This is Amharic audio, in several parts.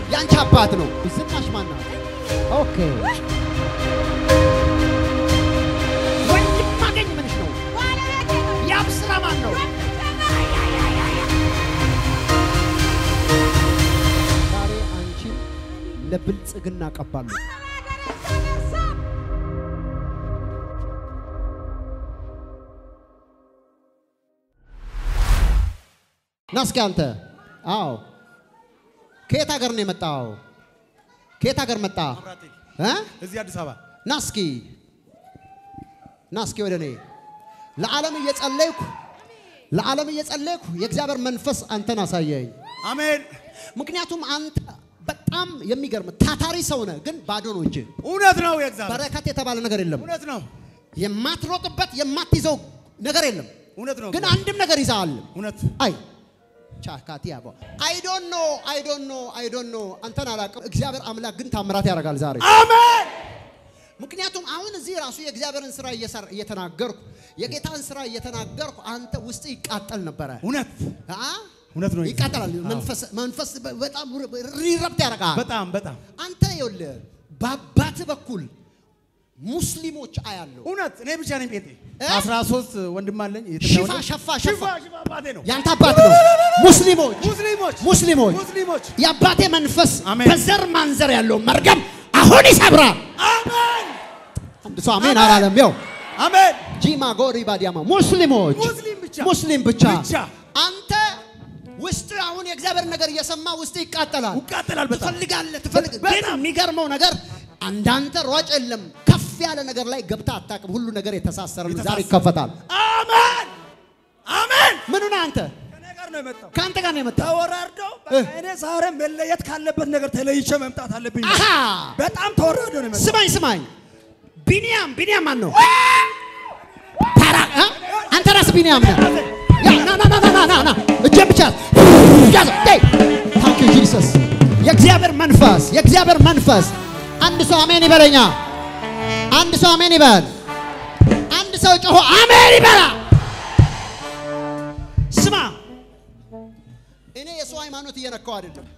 ያንቺ አባት ነው። ዝናሽ ማን ናት? ኦኬ ወንድም ማገኝ ምንሽ ነው? ያብ ስራ ማን ነው? ዛሬ አንቺን ለብልጽግና ቀባሉ። ና እስኪ አንተ። አዎ ከየት ሀገር ነው የመጣው? ከየት ሀገር መጣ? እ? እዚህ አዲስ አበባ ና እስኪ ና እስኪ ወደ እኔ ለዓለም እየጸለይኩ ለዓለም እየጸለይኩ የእግዚአብሔር መንፈስ አንተን አሳየኝ። አሜን። ምክንያቱም አንተ በጣም የሚገርም ታታሪ ሰው ነህ፣ ግን ባዶ ነው እጅ። እውነት ነው። የእግዚአብሔር በረከት የተባለ ነገር የለም። እውነት ነው። የማትሮጥበት የማትይዘው ነገር የለም። እውነት ነው። ግን አንድም ነገር ይዘሃል። እውነት አይ ቻካቲ ያባ አይ ዶንት ኖ አይ ዶንት ኖ አይ ዶንት ኖ አንተን አላውቅም። እግዚአብሔር አምላክ ግን ታምራት ያደርጋል ዛሬ። አሜን። ምክንያቱም አሁን እዚህ ራሱ የእግዚአብሔርን ስራ እየሰራ- እየተናገርኩ የጌታን ስራ እየተናገርኩ አንተ ውስጥ ይቃጠል ነበረ። እውነት አ? እውነት ነው። ይቃጠላል። አዎ። መንፈስ መንፈስ በጣም ሪረብት ያደርጋል። በጣም በጣም አንተ ይኸውልህ በአባት በኩል ሙስሊሞች አያለው። እውነት። እኔ ብቻ ነኝ ጴንጤ። እ? አስራ ሶስት ወንድም አለኝ። ሽፋ ሸፋ ሸፋ ሽፋ ሽፋ አባቴ ነው። ያንተ አባት ነው። ሙስሊሞች ሙስሊሞች ሙስሊሞች ሙስሊሞች የአባቴ መንፈስ አሜን። በዘር ማንዘር ያለው መርገም አሁን ይሰብራል። አሜን አንድ ሰው አሜን አላለም? ያው አሜን። ጂማ ጎሪ ባዲያማ ሙስሊሞች ሙስሊም ብቻ ሙስሊም ብቻ ብቻ አንተ ውስጥ አሁን የእግዚአብሔር ነገር እየሰማ ውስጥ ይቃጠላል። ይቃጠላል በጣም ትፈልጋለህ ትፈልግ ግን በጣም። የሚገርመው ነገር አንዳንተ ሯጭ የለም ከፍ ያለ ነገር ላይ ገብታ አታውቅም። ሁሉ ነገር የተሳሰረ ነው። ዛሬ የተሳሰረ። ይከፈታል። አሜን አሜን። ምኑ ነህ አንተ? ከእኔ ጋር ነው የመጣው። ከአንተ ጋር ነው የመጣው። ተወራርደው እ። እኔ ዛሬ መለየት ካለበት ነገር ተለይቼ መምጣት አለብኝ። አሃ በጣም ተወራርደው ነው የመጣው። ስማኝ ስማኝ፣ ቢንያም ቢንያም ማን ነው? ታራ እ? አንተ ራስህ ቢንያም ነህ። ያ ና ና ና ና ና ና ና እጄን ብቻ ያዝ። ዴይ ታንክ ዩ ጂሰስ። የእግዚአብሔር መንፈስ የእግዚአብሔር መንፈስ። አንድ ሰው አሜን ይበለኛ። አንድ ሰው አሜን ይበል። አንድ ሰው ጮሆ አሜን ይበላ። ስማ እኔ የሰው ሃይማኖት እየነካው አይደለም።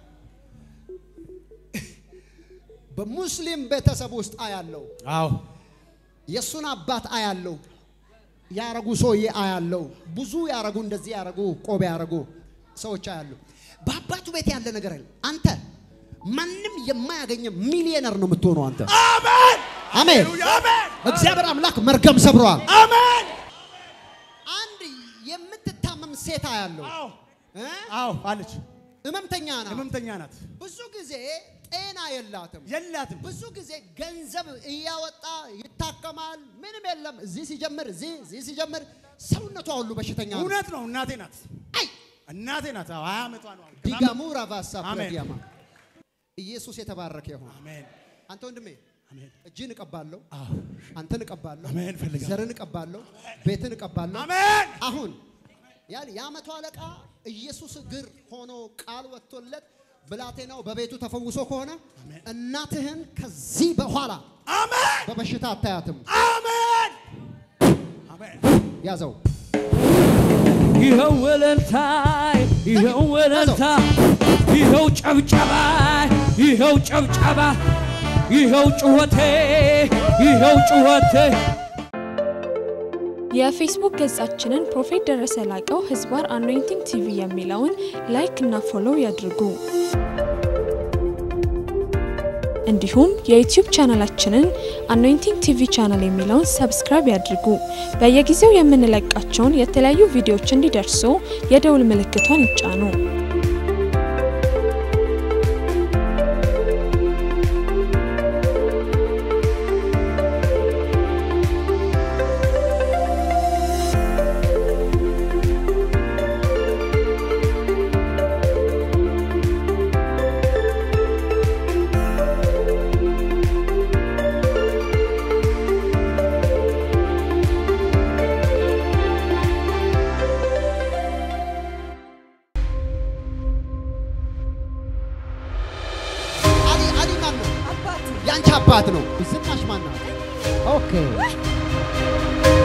በሙስሊም ቤተሰብ ውስጥ አያለው አዎ የእሱን አባት አያለው ያረጉ ሰውዬ አያለው ብዙ ያረጉ እንደዚህ ያረጉ ቆብ ያረጉ ሰዎች አያሉ በአባቱ ቤት ያለ ነገር አለ አንተ ማንም የማያገኘ ሚሊዮነር ነው የምትሆነው አንተ አሜን አሜን አሜን እግዚአብሔር አምላክ መርገም ሰብረዋል አሜን። አንድ የምትታመም ሴት አያለው አዎ እ? አዎ አለች። ህመምተኛ ናት ህመምተኛ ናት። ብዙ ጊዜ ጤና የላትም የላትም። ብዙ ጊዜ ገንዘብ እያወጣ ይታከማል። ምንም የለም። እዚህ ሲጀምር እዚህ እዚህ ሲጀምር ሰውነቷ ሁሉ በሽተኛ ነው። እውነት ነው። እናቴ ናት። አይ እናቴ ናት። አዎ ሀያ ዓመቷ ነው። አሁን። ዲጋሙ ራቫሳ አሜን። ፕረዲያማ ኢየሱስ የተባረከ ይሁን። አሜን አንተ ወንድሜ አሜን እጅን እቀባለሁ፣ አዎ አንተን እቀባለሁ፣ አሜን እፈልጋለሁ። ዘርን እቀባለሁ፣ ቤትን እቀባለሁ። አሜን አሁን ያን የዓመቱ አለቃ ኢየሱስ እግር ሆኖ ቃል ወጥቶለት ብላቴናው በቤቱ ተፈውሶ ከሆነ እናትህን ከዚህ በኋላ አሜን በበሽታ አታያትም። አሜን አሜን ያዘው ይኸው ወለልታ ይኸው ወለልታ ይኸው ጨብጨባ ይኸው ጨብጨባ ይኸው ጩኸቴ ይኸው ጩኸቴ የፌስቡክ ገጻችንን ፕሮፌት ደረሰ ላቀው ህዝባር አኖይንቲንግ ቲቪ የሚለውን ላይክ እና ፎሎው ያድርጉ። እንዲሁም የዩቲዩብ ቻናላችንን አኖይንቲንግ ቲቪ ቻናል የሚለውን ሰብስክራይብ ያድርጉ። በየጊዜው የምንለቃቸውን የተለያዩ ቪዲዮዎች እንዲደርሱ የደውል ምልክቷን ይጫኑ። አሊ አሊ ማን ነው? ያንቺ አባት ነው። ዝናሽ ማን ናት? ኦኬ